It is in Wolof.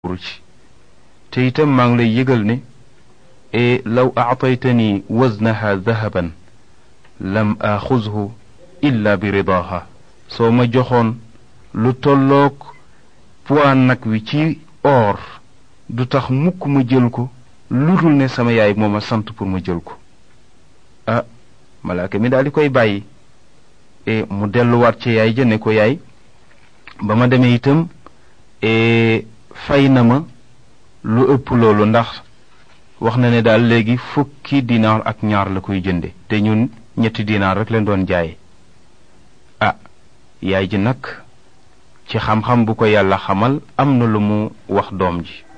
ci te itam maa ngi lay yëgal ne e law aataytani waznaha dahaban lam axuzhu illa bi ridaha soo ma joxoon lu tolloog poids nag wi ci or du tax mukk ma jël ko lu dul ne sama yaay moo ma sant pour ma jël ko ah malaaka mi daal di koy bàyyi e mu delluwaat ci yaay ja ne ko yaay ba ma demee itam e fay na ma lu ëpp loolu ndax wax na ne daal léegi fukki dinaar ak ñaar la koy jënde te ñun ñetti dinaar rek leen doon jaaye ah yaay ji nag ci xam-xam bu ko yàlla xamal am na lu mu wax doom ji